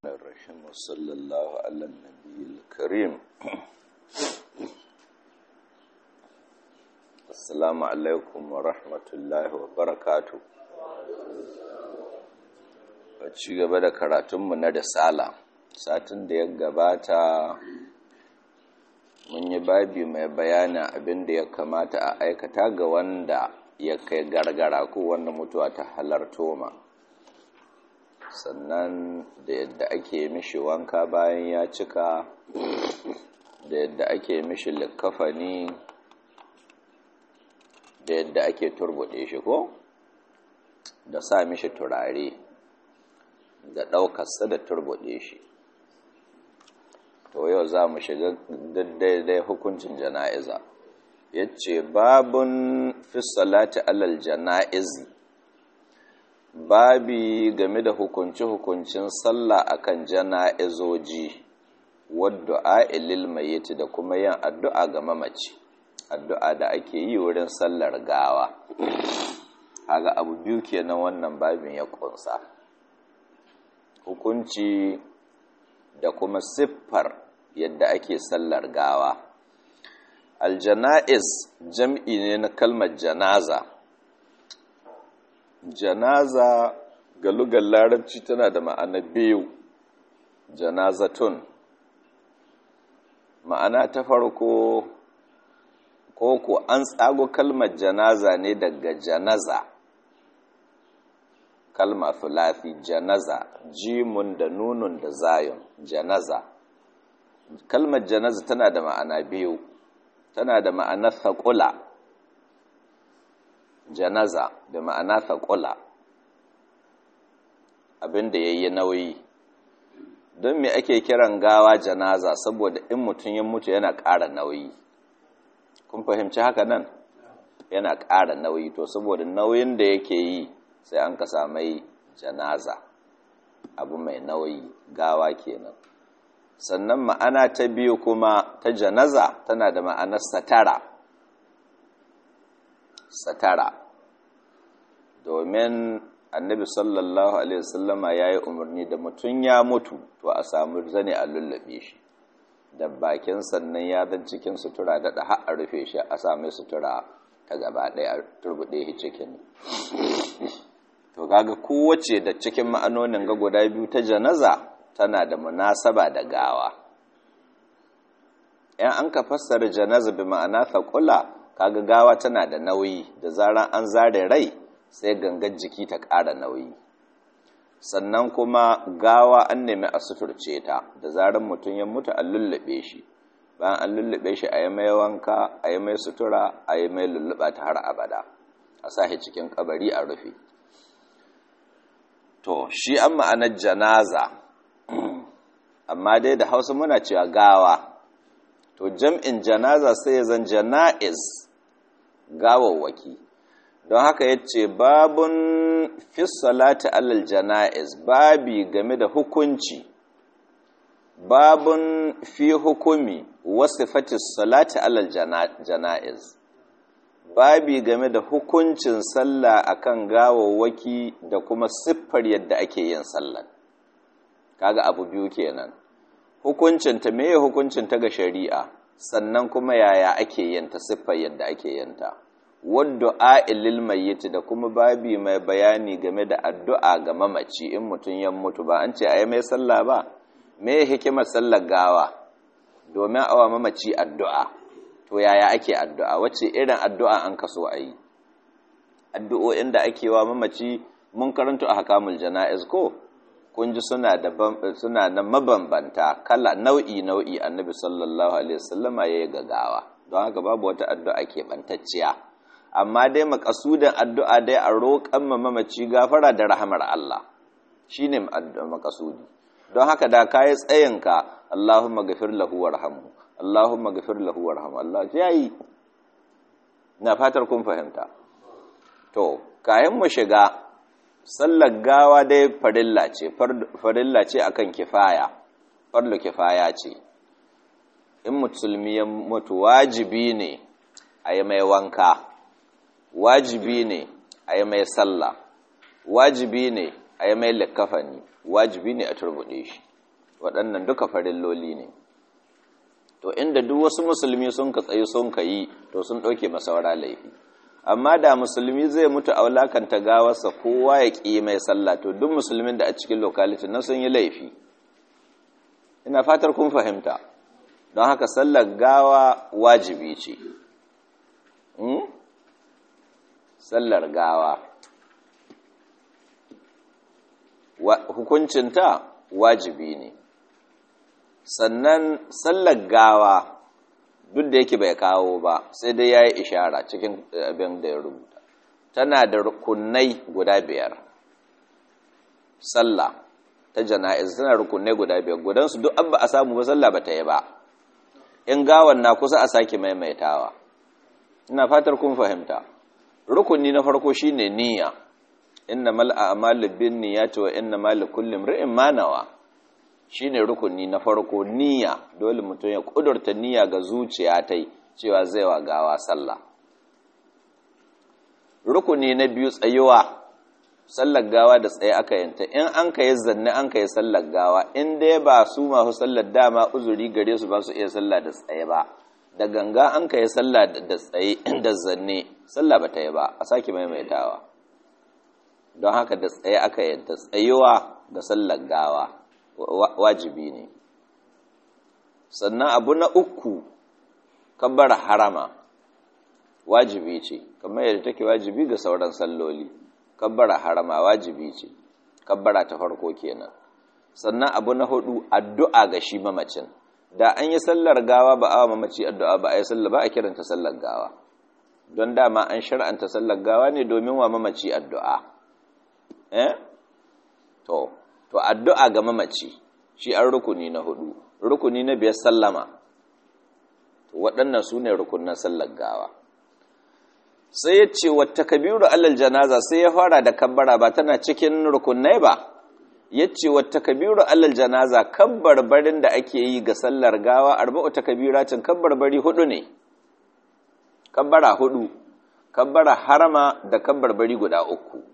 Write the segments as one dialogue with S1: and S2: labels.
S1: الرحيم وصلى الله على النبي الكريم السلام عليكم ورحمة الله وبركاته ci gaba da karatunmu na risala satin da ya gabata mun yi babi mai bayanin abin da ya kamata a aikata ga wanda ya kai gargara ko wanda mutuwa ta halarto ma sannan da yadda ake mishi wanka bayan ya cika da yadda ake mishi likafani da yadda ake turbuɗe shi ko da sa mishi turare da ɗaukarsa da turbuɗe shi to yau za mu shiga daidai hukuncin jana'iza ya ce babun fi salati alal jana'izi babi game da hukunci-hukuncin sallah akan jana'izoji wadda ilil mayyiti da kuma yin addu'a ga mamaci addu'a da ake yi wurin sallar gawa haga abu biyu kenan wannan babin ya kunsa hukunci da kuma siffar yadda ake sallar gawa aljana'iz jam'i ne na kalmar janaza janaza ga lugar larabci tana da ma'ana biyu janazatun ma'ana ta farko ko ko an tsago kalmar janaza ne daga janaza kalma filafi janaza jimun da nunun da zayun janaza kalmar janaza tana da ma'ana biyu tana da ma'anar saƙula janaza da ma'ana saƙula abinda ya yi nauyi don me ake kiran gawa janaza saboda in mutum ya mutu yana ƙara nauyi kun fahimci haka nan yana ƙara nauyi to saboda nauyin da yake yi sai an ka samai janaza abu mai nauyi gawa kenan sannan ma'ana ta biyu kuma ta janaza tana da ma'anar satara satara domin annabi sallallahu alaihi wasallama ya yi umarni da mutum ya mutu to a samu zane a lullabe shi da bakin sannan ya zan cikin sutura daɗa har a rufe shi a sami sutura ta gaba ɗaya a turbuɗe shi cikin to kaga kowace da cikin ma'anonin ga guda biyu ta janaza tana da munasaba da gawa ‘yan an ka fassara janaza bi ma'ana faƙula kaga gawa tana da nauyi da zaran an zare rai sai gangar jiki ta ƙara nauyi sannan kuma gawa an nemi a suturce ta da zaran mutum ya mutu an lullube shi bayan an lullube shi a yi mai wanka a yi mai sutura a yi mai lulluɓa ta har abada a sa cikin kabari a rufe to shi an ma'anar janaza amma dai da hausa muna cewa gawa to jam'in janaza sai ya zan jana'iz gawawwaki don haka ya ce babun fi salati alal jana'iz babi game da hukunci babun fi hukumi wasu fatis salati alal jana'iz babi game da hukuncin sallah akan gawawwaki da kuma siffar yadda ake yin sallah kaga abu biyu kenan hukuncin ta meye hukuncin ta ga shari'a sannan kuma yaya ake yin ta siffar yadda ake yin ta wadda lil mayyit da kuma babi mai bayani game da addu'a ga mamaci in mutum ya mutu ba an ce ayi mai sallah ba me hikimar sallar gawa domin awa mamaci addu'a to yaya ake addu'a wacce irin addu'a an kaso a yi addu'o'in da ake wa mamaci mun karanta a hakamul jana'iz ko kun ji suna da suna da mabambanta kala nau'i nau'i annabi sallallahu alaihi wasallama yayi gagawa don haka babu wata addu'a ke bantacciya amma dai makasudan addu'a dai a roƙan mamaci gafara da rahamar Allah shine makasudi don haka da kai tsayinka Allahumma ghafir lahu warhamhu Allahumma gafir lahu warham Allah yayi na fatar kun fahimta to kayan mu shiga sallar gawa dai farilla ce farilla ce akan kifaya farlu kifaya ce in musulmi ya mutu wajibi ne a yi mai wanka wajibi ne a yi mai sallah wajibi ne a yi mai likafani wajibi ne a turbuɗe shi waɗannan duka farilloli ne to inda duk wasu musulmi sun ka tsayi sun ka yi to sun ɗauke masaura laifi amma da musulmi zai mutu a wulakanta gawarsa kowa ya ƙi mai sallah to duk musulmin da a cikin lokalitin na sun yi laifi ina fatar kun fahimta don haka sallar gawa wajibi ce sallar gawa hukuncinta wajibi ne sannan sallar gawa duk da yake bai kawo ba sai dai ya yi ishara cikin abin da ya rubuta tana da rukunai guda biyar sallah ta jana'iz tana rukunai guda biyar gudansu duk an ba a samu ba sallah ba ta yi ba in gawan na kusa a sake maimaitawa ina fatar kun fahimta rukuni na farko shine niyya inna mal a'malu bin niyyati wa inna mal likulli imrin ma nawa shine rukuni na farko niyya dole mutum ya kudurta niyya ga zuciya tai cewa zai wa gawa sallah rukuni na biyu tsayuwa sallar gawa da tsaye aka yanta in an ka yi zanne an ka yi sallar gawa in dai ba su masu sallar dama uzuri gare su ba su iya sallah da tsaye ba da ganga an ka yi sallah da tsaye da zanne sallah ba ta yi ba a sake maimaitawa don haka da tsaye aka yanta tsayuwa ga sallar gawa wajibi ne sannan abu na uku kabbar harama wajibi ce kamar yadda take wajibi ga sauran salloli kabbara harama wajibi ce kabbara ta farko kenan sannan abu na hudu addu'a ga shi mamacin da an yi sallar gawa ba awa mamaci addu'a ba a yi sallar ba a kiranta sallar gawa don dama an shar'anta sallar gawa ne domin wa mamaci addu'a eh to to addu'a ga mamaci shi an rukuni na hudu rukuni na biyar sallama to waɗannan su ne rukunan sallar gawa sai ya ce wata kabiru alal janaza sai ya fara da kabbara ba tana cikin rukunai ba ya ce wata kabiru alal janaza kabbarbarin da ake yi ga sallar gawa arba'u ta kabiratin kabbarbari hudu ne kabbara hudu kabbara harama da kabbarbari guda uku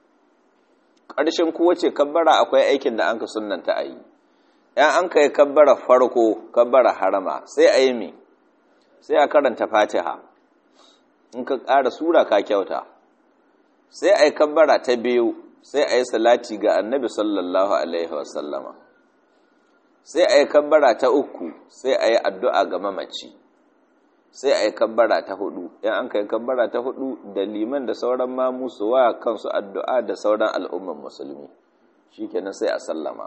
S1: ƙarshen kowace kabbara akwai aikin da an ka sunanta a yi ‘yan an ka yi kabbara farko kabbara harama sai a yi mi sai a karanta fatiha in ka ƙara sura ka kyauta sai a yi kabbara ta biyu sai a yi salati ga annabi sallallahu alaihi wasallama sai a yi kabbara ta uku sai a yi addu'a ga mamaci sai a yi kabbara ta hudu in an ka yi kabbara ta hudu da liman da sauran mamu su wa kansu addu'a da sauran al'umman musulmi shi kenan sai a sallama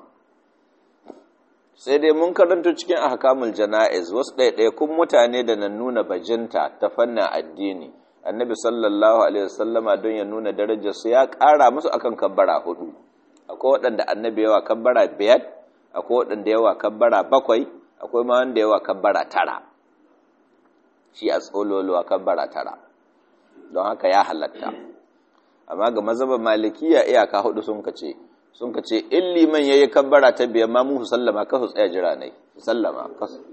S1: sai dai mun karanta cikin ahkamul jana'iz wasu ɗaiɗaikun mutane da na nuna bajinta ta fannin addini annabi sallallahu alaihi wasallama don ya nuna darajar su ya ƙara musu akan kabbara hudu akwai waɗanda annabi yawa kabbara biyar akwai waɗanda yawa kabbara bakwai akwai ma wanda yawa kabbara tara shi a tsololuwa kabbara tara don haka ya halatta amma ga mazhaban malikiya iyaka hudu sun kace sun ka ce in liman ya yi kabbara ta biyan ma mu sallama ka su tsaya jira ne sallama ka su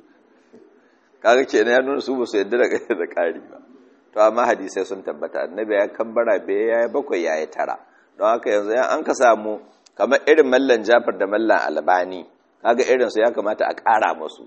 S1: kaga ke ya nuna su ba su yadda da ƙari ba to amma hadisai sun tabbata annabi ya kabbara biya ya yi bakwai ya yi tara don haka yanzu ya an ka samu kamar irin mallan jafar da mallan albani kaga irinsu ya kamata a ƙara musu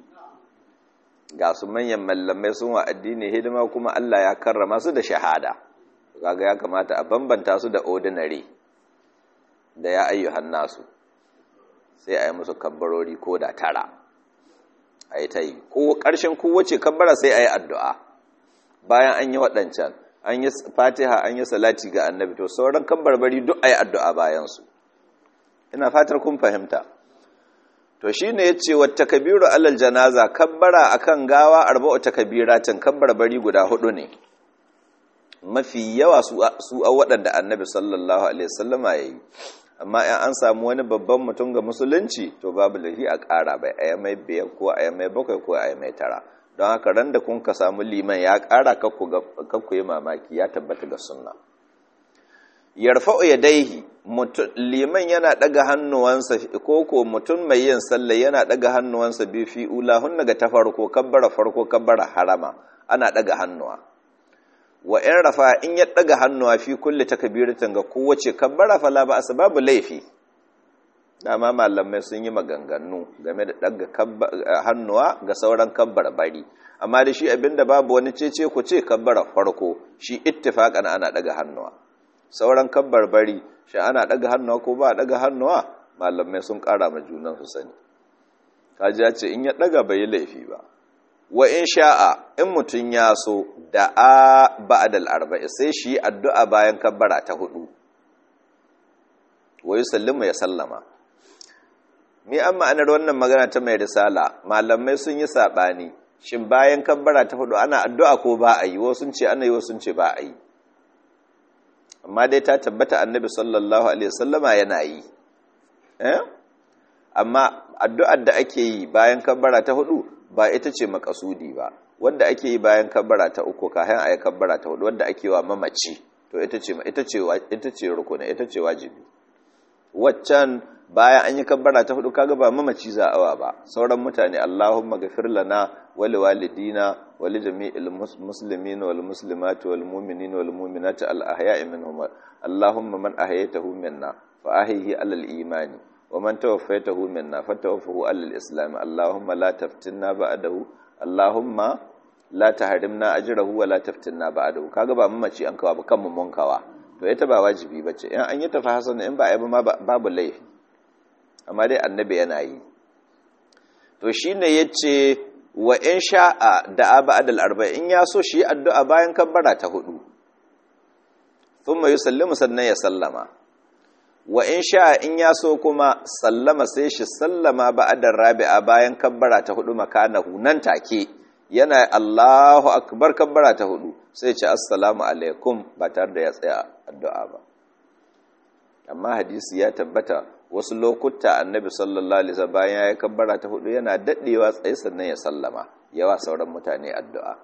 S1: ga su manyan mallamai sun wa addini hidima kuma Allah ya karrama su da shahada kaga ya kamata a bambanta su da ordinary da ya ayyuhan nasu sai a yi musu kabbarori ko da tara a yi ta yi ko ƙarshen kowace kabbara sai a yi addu'a bayan an yi waɗancan an yi fatiha an yi salati ga annabi to sauran kabbarbari duk a yi addu'a bayansu ina fatar kun fahimta to shi ne ya ce wata kabiru alal janaza kabbara a kan gawa arba'u ta kabiratin kabbarbari guda hudu ne mafi yawa su a waɗanda annabi sallallahu alaihi wasallama ya yi amma in an samu wani babban mutum ga musulunci to babu lafi a ƙara bai a mai biyar ko a mai bakwai ko a mai tara don haka ran da kun ka samu liman ya ƙara kakku yi mamaki ya tabbata ga sunna yarfa'u ya daihi liman yana ɗaga hannuwansa ko ko mutum mai yin sallah yana ɗaga hannuwansa biyu fi ulahun daga ta farko kabbara farko kabbara harama ana ɗaga hannuwa wa in rafa in ya daga hannuwa fi kulli takbiratin ga kowace kabbara fala ba asbabu laifi dama malamai sun yi maganganu game da ɗaga hannuwa ga sauran kabbar bari amma da shi abinda babu wani cece ku ce kabbara farko shi ittifaƙan ana ɗaga hannuwa sauran kabbar bari shi ana ɗaga hannuwa ko ba ɗaga hannuwa malamai sun ƙara ma junan su sani kaji ce in ya ɗaga bai yi laifi ba wa in sha'a in mutum ya so da a ba'adal arba'i sai shi addu'a bayan kabbara ta hudu wa yusallimu ya sallama mi an ma'anar wannan magana ta mai risala malamai sun yi saɓani shin bayan kabbara ta hudu ana addu'a ko ba a yi wasu ce ana yi wasu ce ba a yi amma dai ta tabbata annabi sallallahu alaihi wasallama yana yi amma addu'ar da ake yi bayan kabbara ta hudu ba ita ce makasudi ba wadda ake yi bayan kabbara ta uku kayan a yi kabbara ta hudu wadda ake wa mamaci to ita ce ita ce rukuna ita ce wajibi waccan bayan an yi kabbara ta hudu kaga ba mamaci za'awa ba sauran mutane Allahumma ghafir lana wa liwalidina wa li jami'il muslimin wal muslimati wal mu'minina wal mu'minati al ahya'i minhum Allahumma man ahyaytahu minna fa ahyihi alal imani wa man tawaffaytahu minna fatawaffahu alal islam Allahumma la taftinna ba'dahu Allahumma la tahrimna ajrahu wa la taftinna ba'dahu kaga ba mamaci an kawa ba kanmu mun kawa to ita ba wajibi bace in an yi tafi hasan in ba a yi ba babu laifi amma dai annabi yana yi to shine yace wa in sha'a da ba'dal arba'in ya so shi addu'a bayan kabbara ta hudu thumma yusallimu sannan ya sallama wa in sha'a in ya so kuma sallama sai shi sallama ba'dal rabi'a bayan kabbara ta hudu makanahu nan take yana Allahu akbar kabbara ta hudu sai ce assalamu alaikum ba tare da ya tsaya addu'a ba amma hadisi ya tabbata wasu lokuta annabi sallallahu alaihi wasallam bayan ya kabbara ta hudu yana daddewa tsaye sannan ya sallama yawa sauran mutane addu'a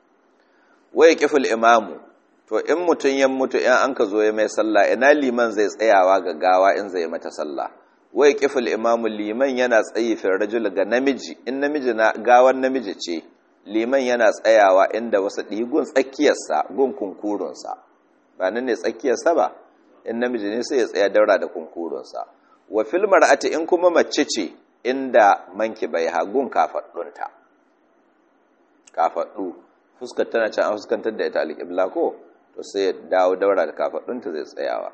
S1: wai kiful imamu to in mutun ya mutu in an ka zo ya mai sallah ina liman zai tsayawa ga gawa in zai mata sallah wai kiful imamu liman yana tsayi fi rajul ga namiji in namiji na gawan namiji ce liman yana tsayawa inda wasu ɗigun tsakiyarsa gun kunkurunsa ba nan ne tsakiyarsa ba in namiji ne sai ya tsaya daura da kunkurunsa wa filmar ati in kuma mace ce inda manki bai hagun kafaɗunta kafaɗu fuskar tana can an fuskantar da ita alƙibla ko to sai ya dawo daura da kafaɗunta zai tsayawa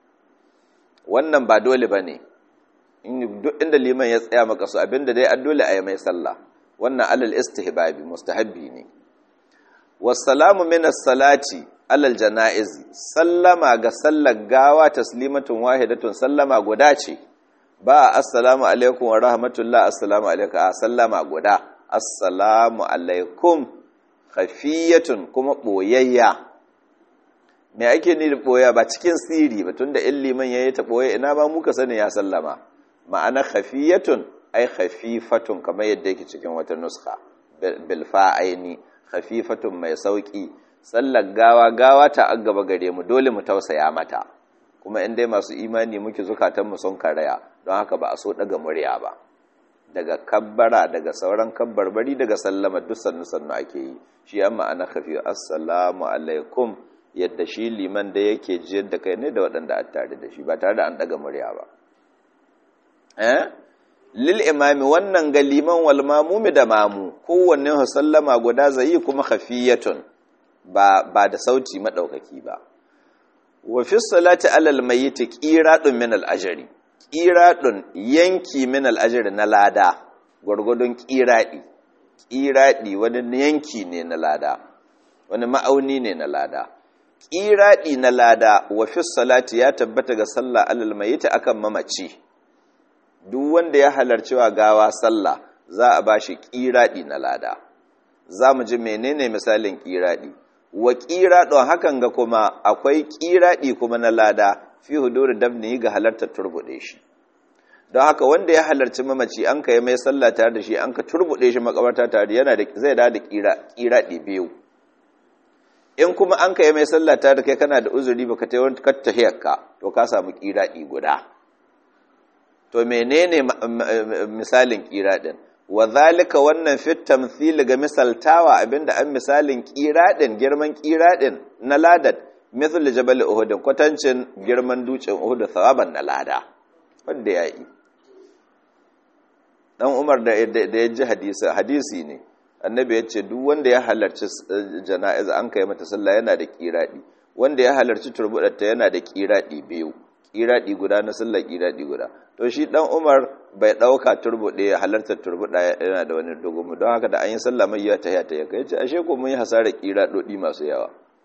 S1: wannan ba dole ba ne duk inda liman ya tsaya maka su abinda dai an dole a yi mai sallah wannan alal istihbabi mustahabbi ne wassalamu min as-salati alal janaiz sallama ga sallar gawa taslimatun wahidatun sallama guda ce ba assalamu alaikum wa rahmatullah assalamu alaikum a sallama guda assalamu alaikum khafiyatun kuma boyayya me ake ni da boya ba cikin siri ba tunda in liman yayi ta boye ina ba muka sani ya sallama ma'ana khafiyatun ai khafifatun kamar yadda yake cikin wata nuskha bil fa'aini khafifatun mai sauki sallar gawa gawa ta gaba gare mu dole mu tausaya mata kuma in dai masu imani muke zukatan mu sun karaya don haka ba a so daga murya ba daga kabbara daga sauran kabbarbari daga sallama duk sannu sannu ake yi shi amma ana khafi assalamu alaikum yadda shi liman da yake jiyar da kai ne da waɗanda a tare da shi ba tare da an daga murya ba eh lil imami wannan ga liman wal mamumi da mamu kowanne sallama guda zai kuma khafiyatun ba ba da sauti madaukaki ba wa fi salati alal mayyit qiradun min al ajri qiradun yanki min al ajri na lada gurgudun qiradi qiradi wani yanki ne na lada wani ma'auni ne na lada qiradi na lada wa fi salati ya tabbata ga sallah alal mayyit akan mamaci duk wanda ya halarci wa gawa sallah za a ba shi ƙiraɗi na lada za mu ji menene misalin ƙiraɗi wa ƙiraɗon hakan ga kuma akwai ƙiraɗi kuma na lada fi huduru dabni ga halartar turbuɗe shi don haka wanda ya halarci mamaci an ka yi mai sallah tare da shi an ka turbuɗe shi makabarta tare yana da zai da ƙiraɗi biyu in kuma an ka yi mai sallah tare da kai kana da uzuri baka ta yawan ka to ka samu ƙiraɗi guda to menene misalin ƙiraɗin wa zalika wannan fit tamthil ga misaltawa abinda an misalin ƙiraɗin girman ƙiraɗin na ladad mithl jabal uhud kwatancin girman dutsen uhud sawaban na lada wanda yayi dan Umar da ya ji hadisi hadisi ne annabi ya ce duk wanda ya halarci jana'iza an kai mata sallah yana da kiradi wanda ya halarci turbudatta yana da kiradi biyu kiradi guda na sallah kiradi guda to shi dan Umar bai dauka turbude ya halarta turbuda yana da wani dogomu don haka da an yi sallah mai ya tahiya ta kai ce ashe ko mun yi hasara kiradodi masu yawa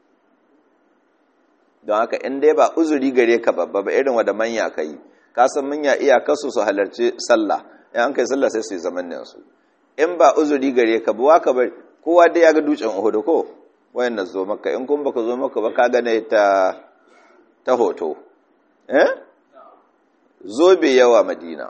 S1: don haka in dai ba uzuri gare ka babba ba irin wanda manya kai ka san manya iyakarsu su halarci sallah in an kai sallah sai su yi zaman su in ba uzuri gare ka buwa ka bari kowa dai ya ga dutsen uhudu ko wayan na zo maka in kun baka zo maka ba ka gane ta ta hoto eh zobe yawa madina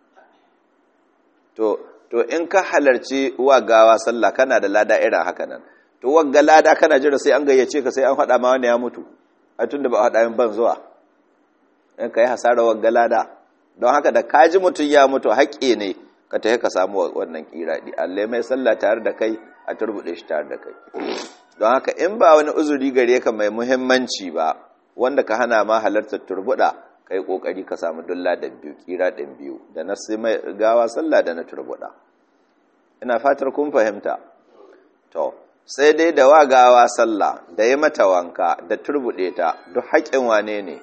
S1: to to in ka halarci wa gawa sallah kana da lada irin haka nan to wagga lada kana jira sai an gayyace ka sai an faɗa ma wani ya mutu a tunda ba a faɗa min ban zuwa in ka yi hasara wagga lada don haka da kaji mutum ya mutu haƙƙi ne ka tafi ka samu wannan kiraɗi Allah mai sallah tare da kai a turbuɗe shi tare da kai don haka in ba wani uzuri gare ka mai muhimmanci ba wanda ka hana ma halartar turbuɗa ka yi ƙoƙari ka samu dulla da biyu kiraɗin biyu da na sai mai gawa sallah da na turbuɗa ina fatar kun fahimta to sai dai da wa gawa sallah da yi mata wanka da turbuɗe ta duk haƙƙin wane ne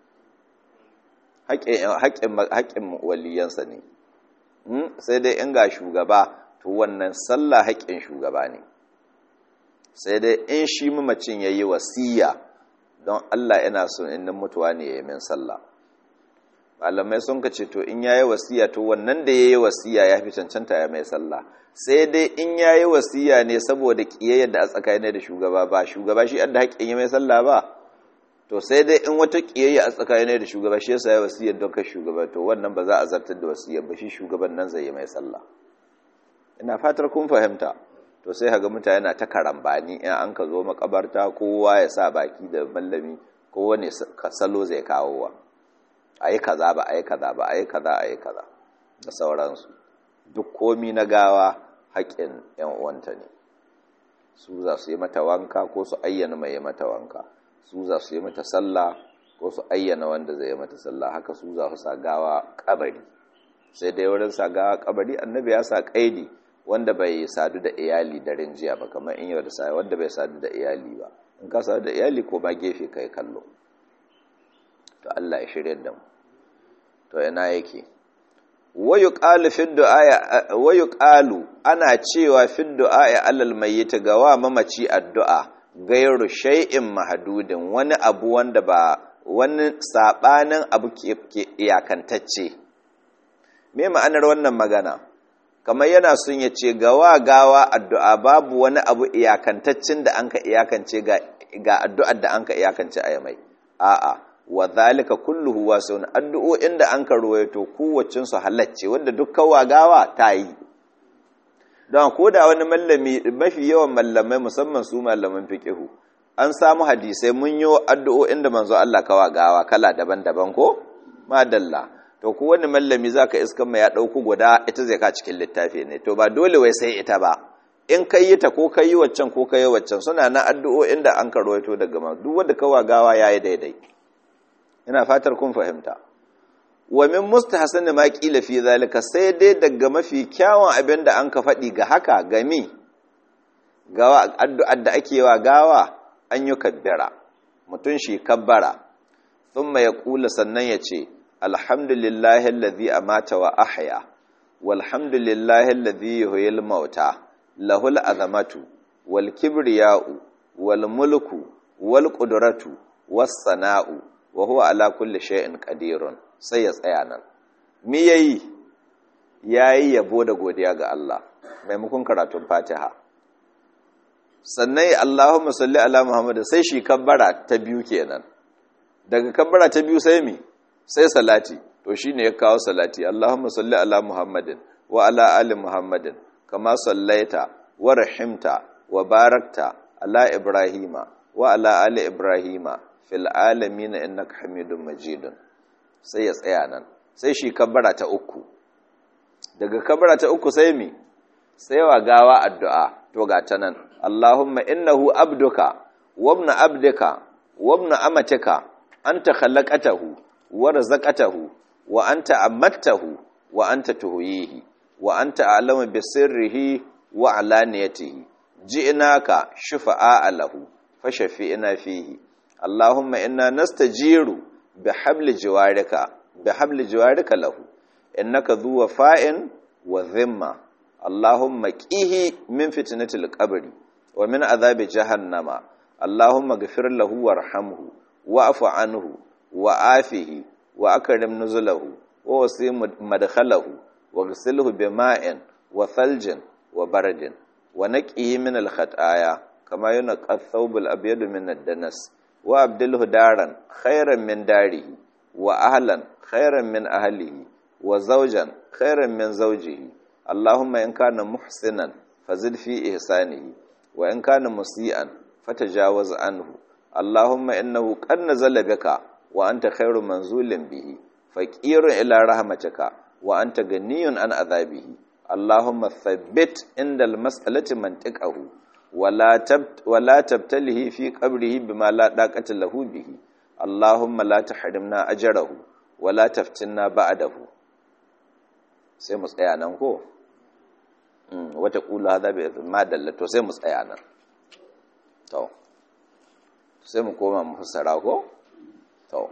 S1: haƙƙin waliyansa ne sai dai in ga shugaba to wannan sallah haƙƙin shugaba ne sai dai in shi mamacin ya yi wasiya don Allah yana so in mutuwa ne ya yi min sallah malamai sun ka ce to in ya yi wasiya to wannan da ya yi wasiya ya fi cancanta ya mai sallah sai dai in ya yi wasiya ne saboda ƙiyayyar da a tsakanin da shugaba ba shugaba shi yadda haƙƙin ya mai sallah ba to sai dai in wata kiyayya a tsakanin da shugaba shi yasa ya wasiyar don kai shugaba to wannan ba za a zartar da wasiyar ba shi shugaban nan zai yi mai sallah ina fatar kun fahimta to sai haga mutane na ta karambani in an ka zo makabarta kowa ya sa baki da mallami kowane salo zai kawo wa ayi kaza ba ayi kaza ba ayi kaza ayi kaza da sauransu duk komi na gawa haƙƙin yan uwanta ne su za su yi mata wanka ko su ayyana mai mata wanka su za su yi mata sallah ko su ayyana wanda zai yi mata sallah haka su za su sa gawa kabari sai dai wurin sa gawa kabari annabi ya sa kaidi wanda bai sadu da iyali da rinjiya ba kamar in yau da sai wanda bai sadu da iyali ba in ka sadu da iyali ko ba gefe kai kallo to Allah ya shirye da mu to ina yake wayu qalu fi du'a wayu qalu ana cewa fi du'a alal mayyit ga wa mamaci addu'a gairu shay'in mahadudin wani abu wanda ba wani sabanin abu ke iyakantacce me ma'anar wannan magana kamar yana sun ya ce gawa gawa addu'a babu wani abu iyakantaccen da anka iyakance ga ga addu'ar da anka iyakance a mai a'a wa zalika kulluhu wasun addu'o'in da anka ruwaito kowacin su halacce wanda dukkan gawa ta yi don ko da wani mallami mafi yawan mallamai musamman su mallaman fiqihu an samu hadisai mun yi addu'o'in da manzo Allah kawa gawa kala daban-daban ko madalla to ko wani mallami zaka iskan mai ya dauko guda ita zai ka cikin littafi ne to ba dole wai sai ita ba in kai yi ta ko kai yi waccan ko kai yi waccan suna na addu'o'in da an karwaito daga ma duk wanda kawa gawa yayi daidai ina fatar kun fahimta wa min mustahsan ma qila fi zalika sai dai daga mafi kyawun abin da an ka faɗi ga haka gami gawa addu'ar da ake wa gawa an yi kabbara mutun shi kabbara thumma yaqulu sannan yace alhamdulillahi alladhi amata wa ahya walhamdulillahi alladhi yuhyil mauta lahul azamatu wal kibriya'u wal mulku wal qudratu was sana'u wa huwa ala kulli shay'in qadirun sai ya tsaya nan me yayi yayi yabo da godiya ga Allah maimakon karatun Fatiha sannan Allahumma salli ala Muhammad sai shi kabbara ta biyu kenan daga kabbara ta biyu sai mi sai salati to shine ya kawo salati Allahumma salli ala Muhammadin wa ala ali Muhammadin kama sallaita wa rahimta wa barakta ala Ibrahima wa ala ali Ibrahima fil alamin innaka Hamidum Majidun sai ya tsaya nan sai shi kabbara ta uku daga kabbara ta uku sai mi sai wa gawa addu'a to ga ta nan Allahumma innahu abduka wabna abdika wabna amatika anta khalaqatahu wa razaqatahu wa anta amattahu wa anta tuhyihi wa anta a'lamu bi sirrihi wa alaniyatihi ji'naka shufa'a lahu fashafi'na fihi Allahumma inna nastajiru bihabli jiwarika bihabli jiwarika lahu innaka dhu wafa'in wa dhimma Allahumma qihi min fitnatil qabri wa min adhabi jahannama Allahumma ghfir lahu warhamhu wa'fu anhu wa afihi wa akrim nuzulahu wa wasi madkhalahu wa ghsilhu bima'in wa thaljin wa baradin wa naqihi min al-khataya kama yunqa ath-thawb al-abyad min ad-danas wa abdilhu daran khairan min darihi wa ahlan khairan min ahlihi wa zawjan khairan min zawjihi Allahumma in kana muhsinan fazid fi ihsanihi wa in kana musian fatajawaz anhu Allahumma innahu qad nazala bika wa anta khairu manzulin bihi faqirun ila rahmatika wa anta ganiyun an azabihi Allahumma thabbit indal mas'alati mantiqahu wala tabt wala tabtalihi fi qabrihi bima la daqata lahu bihi Allahumma la tahrimna ajrahu wala taftinna ba'dahu sai mu tsaya nan ko wata kula hada bi ma dallato sai mu tsaya nan to sai mu koma mu fassara ko to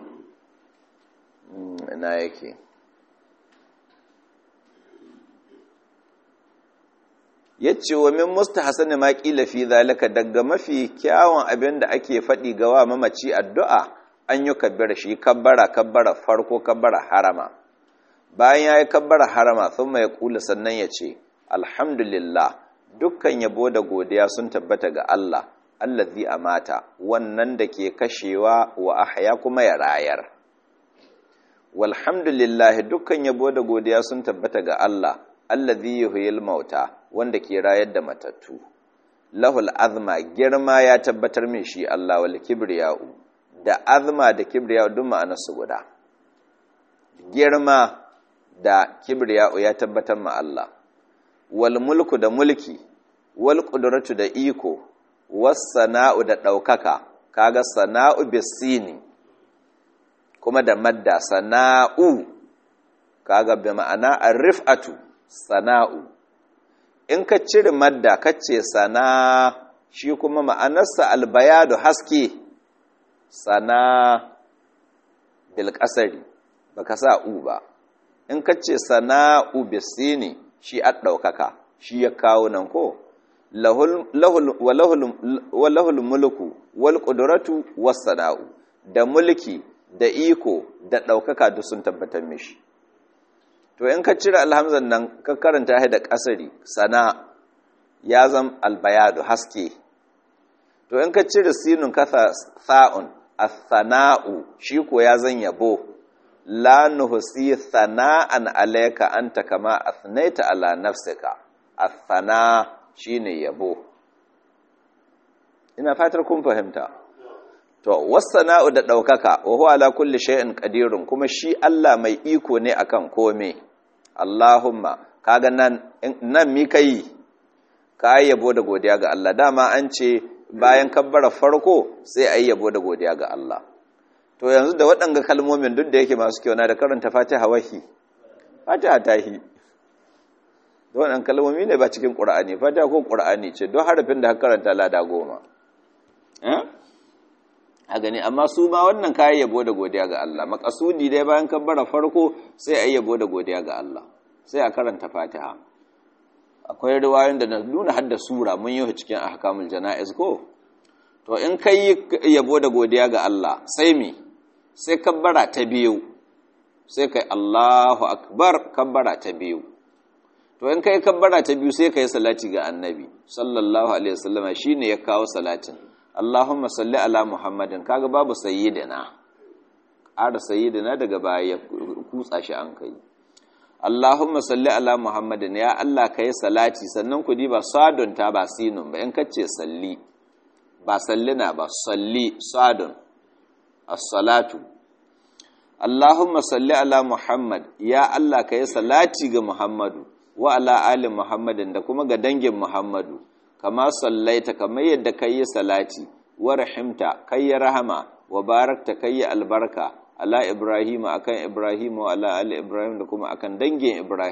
S1: ina yake yace wa min mustahsani ma qila fi zalika daga mafi kyawun abin da ake faɗi ga wa mamaci addu'a an yi kabbara shi kabbara kabbara farko kabbara harama bayan yayi kabbara harama thumma ya kula sannan ya ce alhamdulillah dukkan yabo da godiya sun tabbata ga Allah allazi amata wannan da ke kashewa wa ahya kuma ya rayar walhamdulillah dukkan yabo da godiya sun tabbata ga Allah allazi yuhyil mauta wanda ke rayar da matattu lahul azma girma ya tabbatar min shi Allah wal kibriya'u da azma da kibriya'u duk ma'anar su guda girma da kibriya'u ya tabbatar ma Allah wal mulku da mulki wal qudratu da iko was sana'u da daukaka kaga sana'u bisini kuma da madda sana'u kaga bi ma'ana arifatu sana'u in ka cire madda kace sana shi kuma ma'anarsa albayadu haske sana bil qasari baka sa u ba in kace sana'u bisini shi a daukaka shi ya kawo nan ko lahul lahul walahul mulku wal qudratu was sana'u da mulki da iko da daukaka duk sun tabbatar mishi to in ka cire alhamzan nan ka karanta shi da kasari sana ya zam albayadu haske to in ka cire sinun kasa sa'un as-sana'u shi ko ya zan yabo la nuhsi sana'an alayka anta kama asnaita ala nafsika as-sana shine yabo ina fatar kun fahimta to was-sana'u da daukaka wa huwa ala kulli shay'in qadirun kuma shi Allah mai iko ne akan kome Allahumma kaga nan nan mi kai ka yabo da godiya ga Allah dama an ce bayan kabbara farko sai ayi yabo da godiya ga Allah to yanzu da waɗanga kalmomin duk da yake masu kyau na da karanta Fatiha wahi Fatiha tahi da waɗannan kalmomi ne ba cikin Qur'ani Fatiha ko Qur'ani ce don harafin da ka karanta lada goma eh a gani amma su ma wannan kayan yabo da godiya ga Allah makasudi dai bayan kabbara farko sai a yi yabo da godiya ga Allah sai a karanta fatiha akwai riwayoyin da na nuna hadda sura mun yi cikin ahkamul jana'iz ko to in kai yabo da godiya ga Allah sai me sai kabbara ta biyu sai kai Allahu akbar kabbara ta biyu to in kai kabbara ta biyu sai kai salati ga annabi sallallahu alaihi wasallama shine ya kawo salatin Allahumma salli ala Muhammadin kaga babu sayyidina ƙara sayyidina daga baya ya kutsa shi an kai Allahumma salli ala Muhammadin ya Allah kai salati sannan ku diba sadun ta ba sinun ba in kace salli ba sallina ba salli sadun as-salatu Allahumma salli ala Muhammad ya Allah kai salati ga Muhammadu wa ala ali Muhammadin da kuma ga dangin Muhammadu kama sallaita kamar yadda kai yi salati wa rahimta kai ya rahama wa barakta kai ya albarka ala ibrahim akan ibrahim wa ala ali ibrahim da kuma akan dangin ibrahim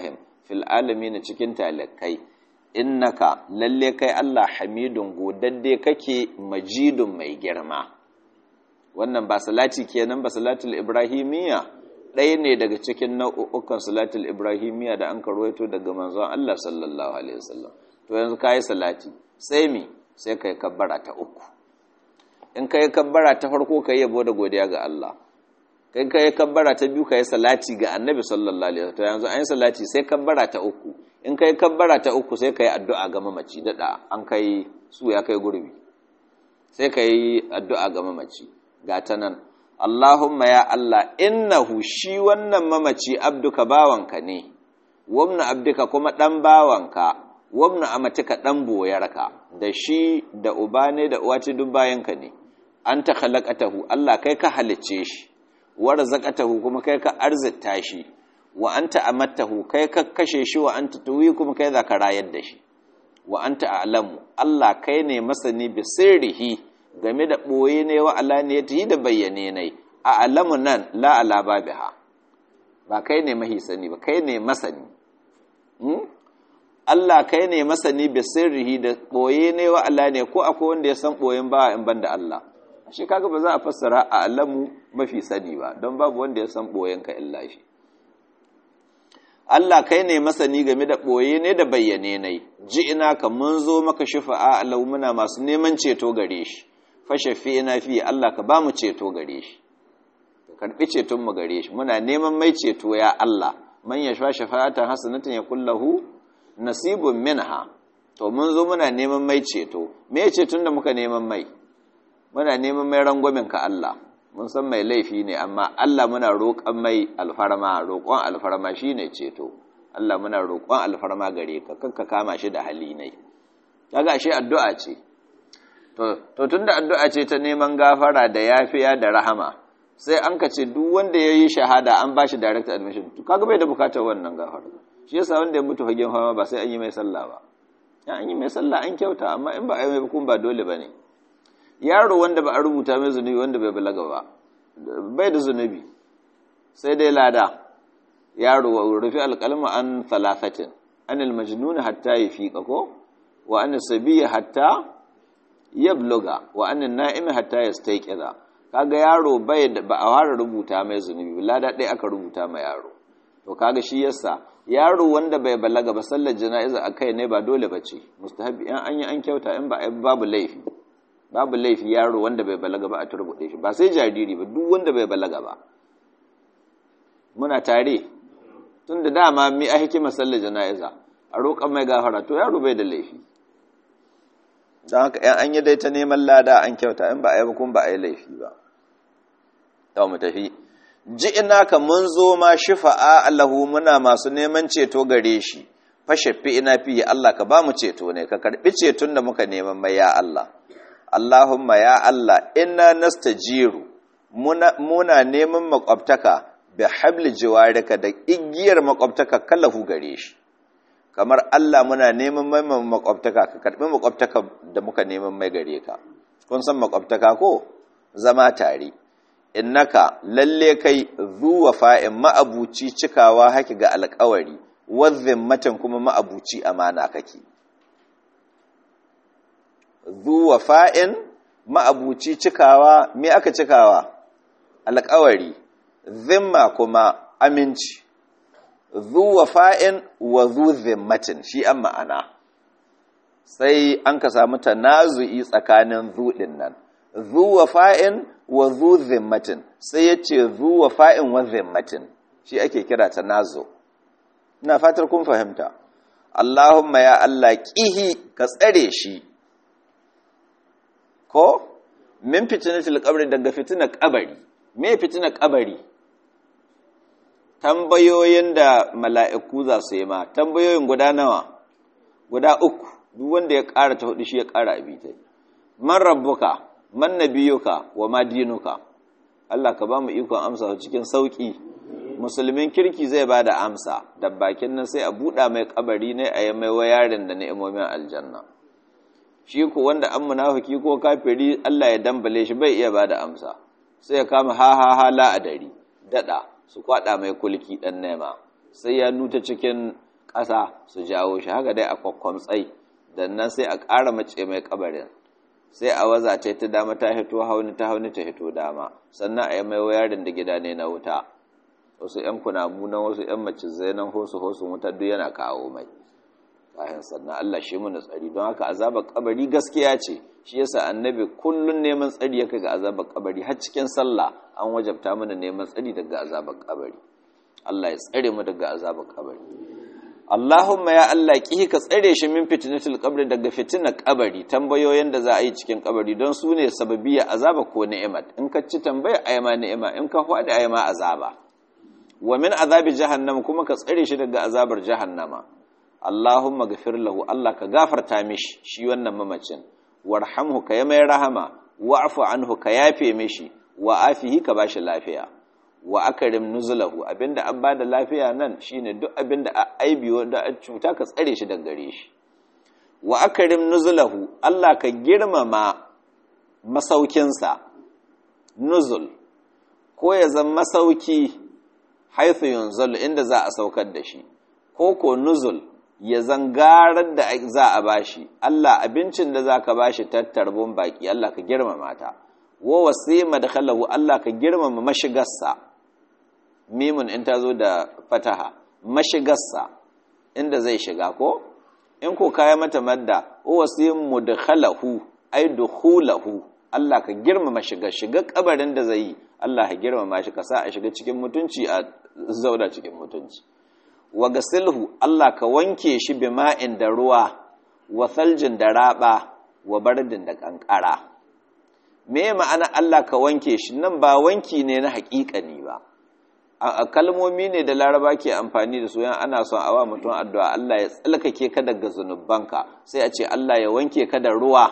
S1: fil alamin cikin talakai innaka lalle kai Allah hamidun godadde kake majidun mai girma wannan ba salati kenan ba salatul ibrahimiyya ɗaya ne daga cikin nau'ukan salatul ibrahimiyya da an karwaito daga manzon Allah sallallahu alaihi wasallam to yanzu kai salati sai mi sai kai kabbara ta uku in kai kabbara ta farko kai yabo da godiya ga Allah kai kai kabbara ta biyu kai salati ga annabi sallallahu alaihi wasallam yanzu an yi salati sai kabbara ta uku in kai kabbara ta uku sai kai addu'a ga mamaci dada an kai su ya kai gurbi sai kai addu'a ga mamaci ga ta nan Allahumma ya Allah innahu shi wannan mamaci abduka bawanka ne wamna abduka kuma dan bawanka wamna amatika dan boyarka da shi da uba ne da uwa ce duk bayanka ne anta khalaqatahu Allah kai ka halicce shi wa razaqatahu kuma kai ka arzita shi wa anta amattahu kai ka kashe shi wa anta tuwi kuma kai za ka rayar da shi wa anta a'lamu Allah kai ne masani bi sirrihi game da ɓoye ne wa alaniyatihi da bayyane ne a alamu nan la ala babiha ba kai ne mahi sani ba kai ne masani Allah kai ne masani bi sirrihi da ɓoye ne wa alaniya ko akwai wanda ya san ɓoyen ba in banda Allah shi kaga ba za a fassara a alamu mafi sani ba don babu wanda ya san ɓoyen ka illa shi Allah kai ne masani game da ɓoye ne da bayyane ne ji ina ka mun zo maka shifa'a alau muna masu neman ceto gare shi fashe fi ina fi Allah ka ba mu ceto gare shi ka karɓi ceton mu gare shi muna neman mai ceto ya Allah man ya shafa shafa'atan hasanatan ya kullahu nasibun minha to mun zo muna neman mai ceto me ceton da muka neman mai muna neman mai rangwamen ka Allah mun san mai laifi ne amma Allah muna roƙon mai alfarma roƙon alfarma shine ceto Allah muna roƙon alfarma gare ka kanka kama shi da hali ne kaga shi addu'a ce to to tunda addu'a ce ta neman gafara da yafiya da rahama sai an ka ce duk wanda yayi shahada an bashi direct admission to kaga bai da bukatar wannan gafara shi yasa wanda ya mutu fagen fama ba sai an yi mai sallah ba an yi mai sallah an kyauta amma in ba a yi mai hukun ba dole bane yaro wanda ba a rubuta mai zunubi wanda bai balaga ba bai da zunubi sai dai lada yaro rufi alƙalma an talafatin anil majnun hatta yafiqa ko wa an sabiya hatta yabluga wa an na'im hatta yastayqiza kaga yaro bai ba a fara rubuta mai zunubi lada ɗaya aka rubuta mai yaro to kaga shi yasa yaro wanda bai balaga ba sallar jana'iza akai ne ba dole bace mustahabi in an yi an kyauta in ba babu laifi babu laifi yaro wanda bai balaga ba a turbuɗe shi ba sai jariri ba duk wanda bai balaga ba muna tare tun da dama mi a hikima sallar jana'iza a roƙon mai gafara to yaro bai da laifi don haka yan an yi dai ta neman lada an kyauta in ba a yi ba kuma ba a yi laifi ba ta mu tafi ji ina ka mun zo ma shifa'a Allahu muna masu neman ceto gare shi fashe fi ina fi Allah ka ba mu ceto ne ka karbi ceton da muka neman mai ya Allah Allahumma ya Allah inna nastajiru muna, muna neman makwabtaka bi habli jiwarika da igiyar makwabtaka kallahu gare shi kamar Allah muna neman mai makwabtaka ka karbi makwabtaka da muka neman mai gare ka kun san makwabtaka ko zama tare innaka lalle kai zuwa fa'in ma'abuci cikawa haki ga alƙawari wazzin matan kuma ma'abuci amana kake zuwa fa'in ma'abuci cikawa me aka cikawa alƙawari zimma kuma aminci zuwa fa'in wa zu zimmatin shi an ma'ana sai an ka samu tanazu'i tsakanin zuɗin nan zuwa fa'in wa zu zimmatin sai ya ce zuwa fa'in wa zimmatin shi ake kira tanazu ina fatar kun fahimta Allahumma ya Allah ƙihi ka tsare shi ko min fitinatul qabri daga fitinar kabari me fitinar kabari tambayoyin da mala'iku za su yi ma tambayoyin guda nawa guda uku duk wanda ya ƙara ta hudu shi ya ƙara abitai man rabbuka man nabiyuka wa ma dinuka Allah ka ba mu ikon amsa cikin sauki musulmin kirki zai ba da amsa da bakin nan sai a buɗa mai kabari ne a yi mai wayarin da ni'imomin aljanna shi ku wanda an munafiki ko kafiri Allah ya dambale shi bai iya ba da amsa sai ya kama ha ha ha la adari dada su kwada mai kulki dan nema sai ya nuta cikin ƙasa su jawo shi haka dai a kwakwamtsai dan nan sai a ƙara mace mai kabarin sai a waza ta ta dama ta hito hauni ta hauni ta hito dama sannan a yi mai wayarin da gida ne na wuta wasu ‘yan kunamu nan wasu ‘yan macizai nan hosu hosu wuta duk yana kawo mai kayan sannan Allah shi muna tsari don haka azabar kabari gaskiya ce shi yasa annabi kullun neman tsari yake ga azabar kabari har cikin sallah an wajabta mana neman tsari daga azabar kabari Allah ya tsare mu daga azabar kabari Allahumma ya Allah ki ka tsare shi min fitnatul qabri daga fitinar kabari tambayoyin da za a yi cikin kabari don su ne sababiyya azaba ko ni'imat in ka ci tambaya ayma ni'ima in ka hwada ayma azaba wa min azabi jahannam kuma ka tsare shi daga azabar jahannama Allahumma ghafir lahu Allah ka gafarta mishi shi wannan mamacin warhamhu ka yi mai rahama wa'fu anhu ka yafe mishi wa afihi ka bashi lafiya wa akarim nuzulahu abinda an bada lafiya nan shine duk abinda a aibi wanda a cuta ka tsare shi daga gare shi wa akarim nuzulahu Allah ka girmama masaukinsa nuzul ko ya zama masauki haithu yunzal inda za a saukar da shi ko ko nuzul ya zangarar da za a bashi Allah abincin da za ka bashi tattarbin baki Allah ka girmama ta wa wasi madkhalahu Allah ka girmama mashigarsa mimun in ta zo da fataha mashigarsa inda zai shiga ko in ko kaya mata madda wa wasi mudkhalahu ay dukhulahu Allah ka girmama shiga shiga kabarin da zai yi Allah ka girmama shi ka sa a shiga cikin mutunci a zauna cikin mutunci wa gasilhu Allah ka wanke shi bima'in da ruwa wa saljin da raba wa bardin da kankara me ma'ana Allah ka wanke shi nan ba wanki ne na haƙiƙani ba a kalmomi ne da laraba ke amfani da su yan ana son awa mutum addu'a Allah ya tsalkake ka daga zunubanka sai a ce Allah ya wanke ka da ruwa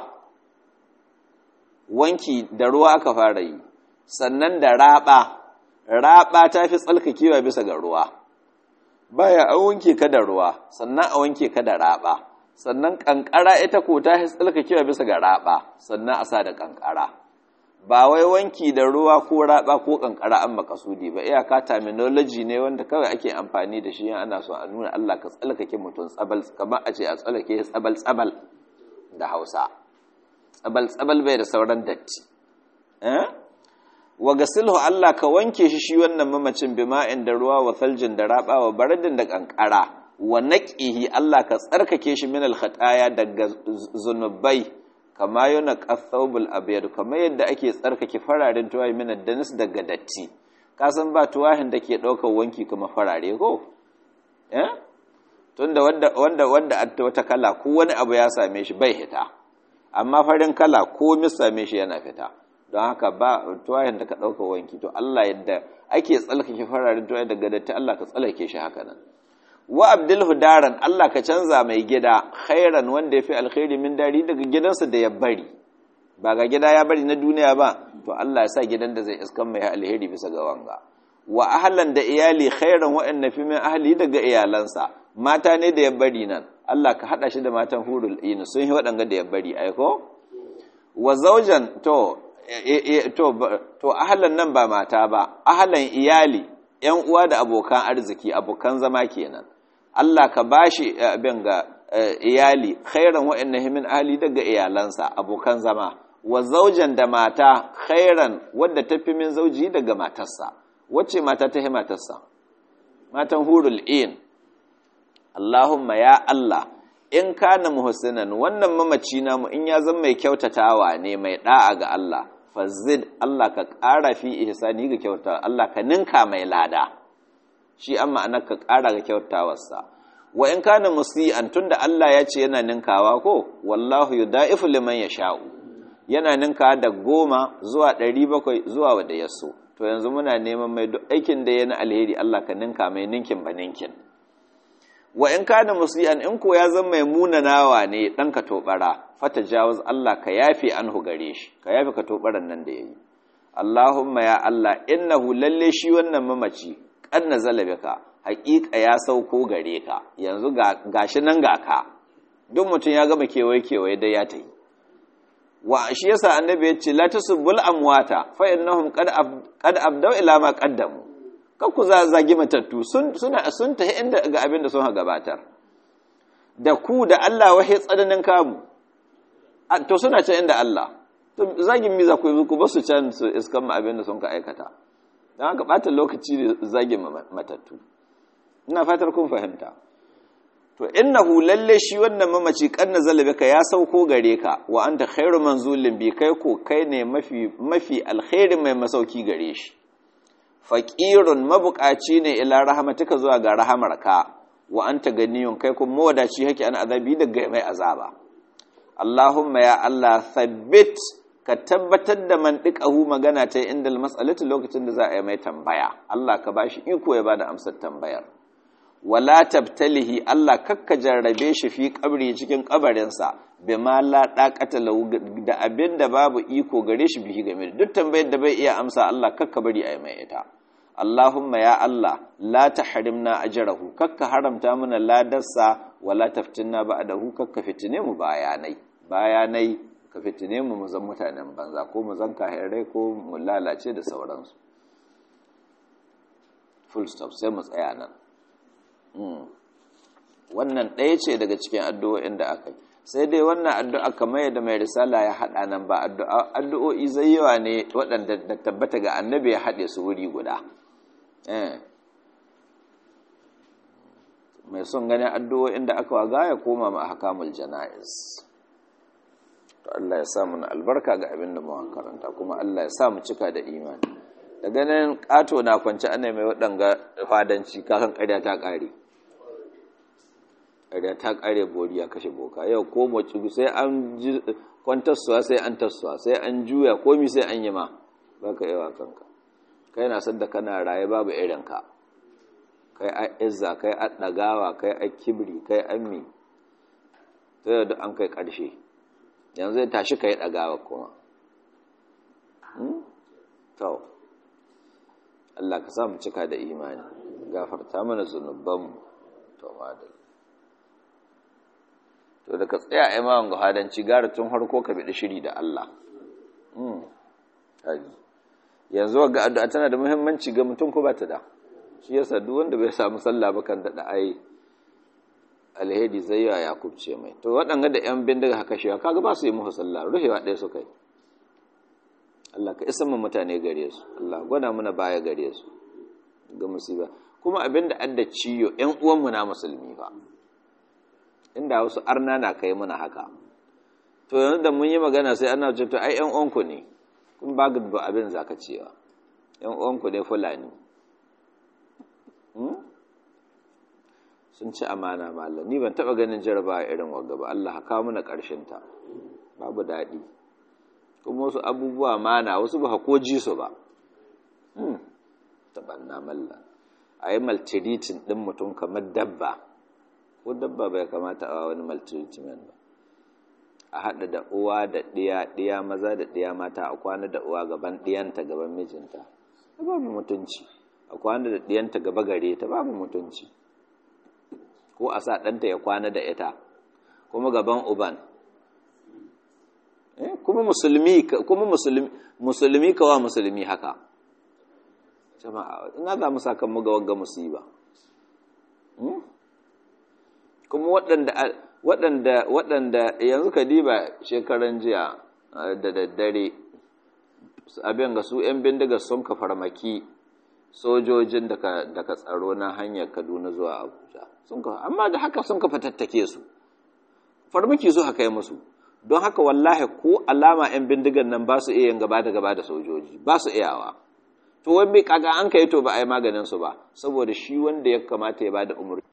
S1: wanki da ruwa aka fara yi sannan da raba raba ta fi tsalkakewa bisa ga ruwa baya a wanke ka da ruwa sannan a wanke ka da raba sannan kankara ita ko ta fi tsalkakewa bisa ga raba sannan a sa da kankara ba wai wanki da ruwa ko raba ko kankara an makasudi ba iyaka terminology ne wanda kawai ake amfani da shi ana so a nuna Allah ka tsalkake mutum tsabal kamar a ce a tsalkake tsabal tsabal da Hausa tsabal tsabal bai da sauran datti eh wa gasilhu Allah ka wanke shi shi wannan mamacin bima'in da ruwa wa saljin da raba wa baradin da kankara wa naqihi Allah ka tsarkake shi min al-khataya daga zunubai kama yana qathawbul abyad kama yadda ake tsarkake fararen tuwayi min ad-danis daga datti ka san ba tuwahin da ke daukar wanki kuma farare ko eh tunda wanda wanda wanda wata kala ko wani abu ya same shi bai hita amma farin kala ko mis same shi yana fita don haka ba tuwayen da ka ɗauka wanki to Allah yadda ake tsalkake fararen tuwaye daga datti Allah ka tsalake shi haka nan wa abdul hudaran Allah ka canza mai gida khairan wanda ya fi alkhairi min dari daga gidansa da ya bari ba ga gida ya bari na duniya ba to Allah ya sa gidan da zai iskan mai alheri bisa ga wanga wa ahlan da iyali khairan waɗanda fi min ahli daga iyalansa mata ne da ya bari nan Allah ka hada shi da matan hurul ain sun yi waɗanga da ya bari aiko wa zaujan to to to ahlan nan ba mata ba ahlan iyali ƴan uwa da abokan arziki abokan zama kenan Allah ka bashi abin ga iyali khairan wa'anna min ahli daga iyalansa abokan zama wa zaujan da mata khairan wadda tafi min zauji daga matarsa wacce mata ta hi matarsa matan hurul in Allahumma ya Allah in kana muhsinan wannan mamaci namu in ya zama mai kyautatawa ne mai da'a ga Allah fazid Allah ka ƙara fi ihsani ga kyauta Allah ka ninka mai lada shi an ma'anar ka ƙara ga kyautawarsa wa in kana musi'an tunda Allah ya ce yana ninkawa ko wallahu yudaifu liman yasha'u yana ninka da goma zuwa ɗari bakwai zuwa wadda ya so to yanzu muna neman mai duk aikin da yana alheri Allah ka ninka mai ninkin ba ninkin wa in kana musi'an in ko ya zama mai munanawa ne dan ka tobara fata jawaz Allah ka yafe anhu gare shi ka yafe ka tobaran nan da yayi Allahumma ya Allah innahu lalle shi wannan mamaci kan nazala bika haƙiƙa ya sauko gare ka yanzu ga gashi nan ga ka duk mutum ya gama kewaye kewaye dai ya tayi wa shi yasa annabi ya ce la tasubul amwata fa innahum qad qad abdaw ila ma qaddamu kan ku zagi matattu sun suna sun tahi inda ga abin da sun ha gabatar da ku da Allah wahe tsananin kamu to suna can inda Allah to zagin mi za ku yi ku ba su can su iskan ma abin da sun ka aikata don haka ɓata lokaci da zagin matattu ina fatar kun fahimta to innahu lalle shi wannan mamaci kan nazala bika ya sauko gare ka wa anta khairu manzulin bi kai ko kai ne mafi mafi alkhairi mai masauki gare shi faqirun mabukaci ne ila rahmatika zuwa ga rahamarka wa anta ganiyun kai kuma mawadaci hake an azabi daga mai azaba Allahumma ya Allah thabbit ka tabbatar da mantiqahu magana ta inda mas'alatu lokacin da za a yi mai tambaya Allah ka bashi iko ya bada amsar tambayar wala tabtalihi Allah kakka jarrabe shi fi kabri cikin kabarinsa bima la daqata lahu da abinda babu iko gare shi bihi game duk tambayar da bai iya amsa Allah kakka bari a yi mai ita Allahumma ya Allah la tahrimna ajrahu kakka haramta mana ladarsa wala taftinna ba'dahu kakka fitine mu bayanai bayanai ka fitine mu mu zan mutanen banza ko mu zan kahirai ko mu lalace da sauransu full stop sai mu tsaya nan wannan ɗaya ce daga cikin addu'o'in da aka yi sai dai wannan addu'a kamar yadda mai risala ya haɗa nan ba addu'o'i zai yawa ne waɗanda da tabbata ga annabi ya haɗe su wuri guda mai son ganin addu'o'in da aka waga ya koma ma hakamul jana'iz to Allah ya sa mu albarka ga abin da mu karanta kuma Allah ya sa mu cika da imani da ganin ƙato na kwanci ana mai waɗanga fadanci kakan ƙarya ta ƙare ƙarya ta ƙare bori ya kashe boka yau ko mace sai an ji kwantarsuwa sai an tarsuwa sai an juya komi sai an yi ma ba ka yawa kanka kai na sadda kana raye babu irinka kai a izza kai a ɗagawa kai a kibri kai an mi ta yau da an kai ƙarshe yanzu ya tashi ka yi ɗagawa kuma to Allah ka samu cika da imani gafarta mana zunubanmu to madal to da ka tsaya a imawan gahadanci gara tun harko ka biɗi shiri da Allah yanzu ga addu'a tana da muhimmanci ga mutum ko ba ta da shi yasa duk wanda bai samu sallah ba kan daɗa ai alheri zai yawa ya kubce mai to waɗanga da ‘yan bindiga haka shi kaga ba su yi muhu sallah ruhewa ɗaya su kai Allah ka isa mu mutane gare su Allah gwada muna baya gare su ga musiba kuma abinda adda ciyo ƴan uwanmu na musulmi ba inda wasu arna na kai muna haka to yanzu da mun yi magana sai ana ce to ai ƴan uwanku ne kun ba ga ba abin zaka cewa ƴan uwanku ne fulani sun ci amana mallam ni ban taba ganin jarabawa irin wagga ba Allah ka muna ƙarshen ta babu daɗi kuma wasu abubuwa mana wasu ba ko ji su ba tabanna malla a yi maltiritin ɗin mutum kamar dabba ko dabba bai kamata a wani maltiritin ba a haɗa da uwa da ɗiya ɗiya maza da ɗiya mata a kwana da uwa gaban ɗiyanta gaban mijinta ta babu mutunci a kwana da ɗiyanta gaba gare ta babu mutunci ko a sa ɗanta ya kwana da ita kuma gaban uban kuma musulmi kuma musulmi musulmi kawa musulmi haka jama'a ina za mu saka mu ga wagga musiba kuma waɗanda waɗanda waɗanda yanzu ka diba shekaran jiya da daddare abin ga su 'yan bindiga sun ka farmaki sojojin daga tsaro na hanyar kaduna zuwa abuja amma da haka sun ka fatattake su farmaki su haka yi musu don haka wallahi ko alama 'yan bindigan nan ba su iya yin gaba da gaba da sojoji ba su iyawa to wani kaga an kai to ba a yi maganin su ba saboda shi wanda ya kamata ya bada umarni